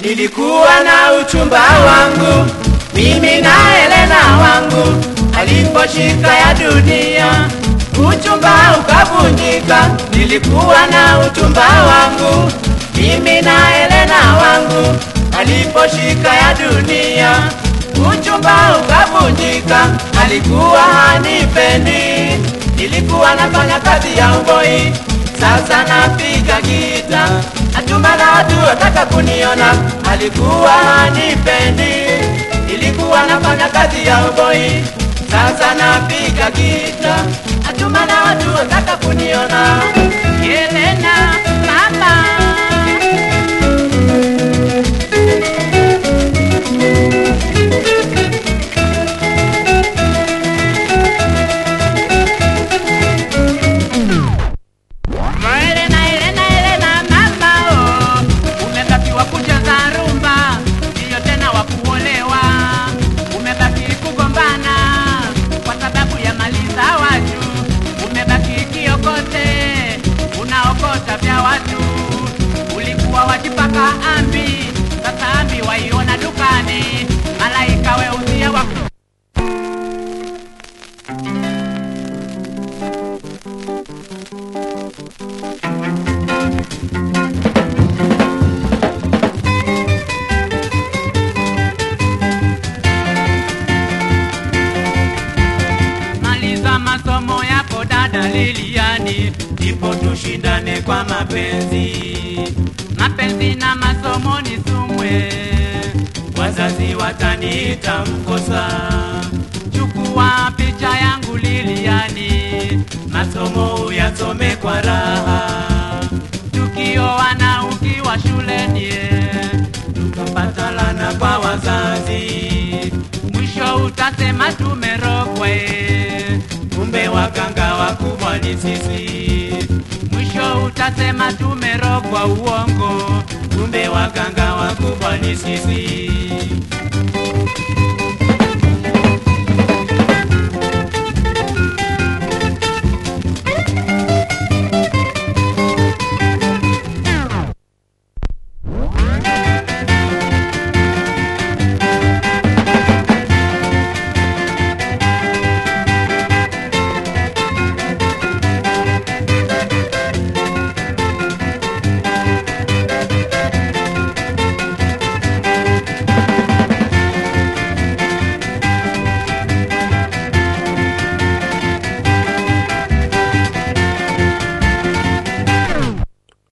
nilikuwa na uchumba wangu mimi na Helena wangu, aliposhika ya dunia uchumba ukavunjika. Nilikuwa na uchumba wangu mimi na Helena wangu, aliposhika ya dunia uchumba ukavunjika. Alikuwa hanipendi, nilikuwa nafanya kazi ya uboi, sasa napiga gita, natuma na watu wataka kuniona. Alikuwa hanipendi, nilikuwa nafanya kazi ya uboi, sasa napiga gita, natuma na watu wataka kuniona. Helena mama Elena, Elena, Elena, mama oh. Umebakiwa kucheza rumba, ndiyo tena wa kuolewa. Umebaki kugombana kwa sababu ya mali za watu. Umebaki kiokote, unaokota vya watu. Ulikuwa wajipaka ambi, sasa ambi waiona dukani. Malaika weuzia wako maliza masomo yako dada Liliani, ndipo tushindane kwa mapenzi. Mapenzi na masomo ni sumwe, wazazi wataniita mkosa. Chukua picha yangu Liliani, masomo uyasome kwa raha. Tukioana ukiwa shuleni, tutapata lana kwa wazazi mwisho utasema tumerogwe, kumbe waganga wakubwa ni sisi. Mwisho utasema tumerogwa, uongo, kumbe waganga wakubwa ni sisi.